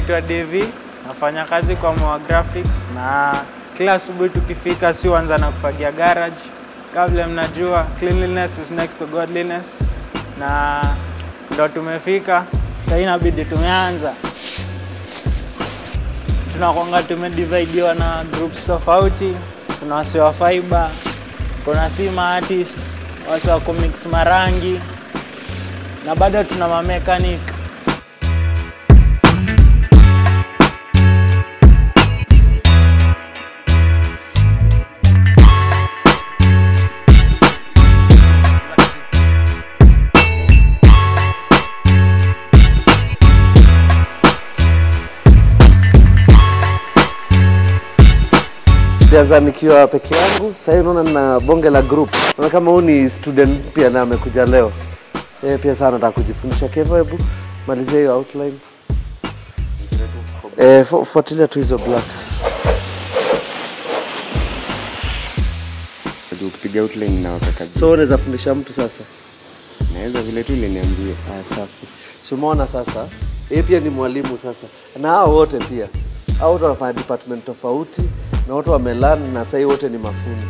naitwa Devi, nafanya kazi kwa Moa Graphics na kila asubuhi tukifika, si huanza na kufagia garage. Kabla mnajua, cleanliness is next to godliness, na ndo tumefika sasa. Inabidi tumeanza, tunakwanga tumedividiwa na groups tofauti. Kuna wase wa fiber, kuna sima artists, wase wa kumix marangi na bado tuna mamekanik Nilianza nikiwa peke yangu, sasa hivi unaona nina bonge la group. Naona kama huyu ni student pia na amekuja leo. Yeye pia sana nataka kujifundisha. Kevo, hebu malizia hiyo outline. Eh, fu- fuatilia tu hizo black. Juu ukipiga outline inawaka kabisa. So unaweza fundisha mtu sasa. Naweza vile tu iliniambia. Ah, safi. Si umeona sasa? Yeye pia ni mwalimu sasa. Na hao wote pia. Hao wote wanafanya department tofauti na wote wamelan na sasa hivi wote ni mafundi.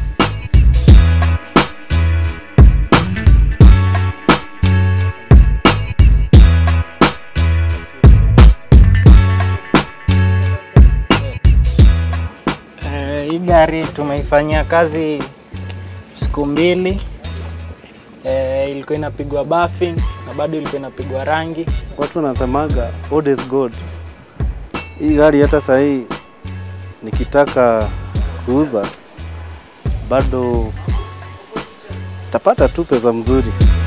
Eh, hii gari tumeifanyia kazi siku mbili. Eh, ilikuwa inapigwa buffing na bado ilikuwa inapigwa rangi. Watu wanasemaga old is gold. Hii gari hata saa hii nikitaka kuuza bado tapata tu pesa mzuri.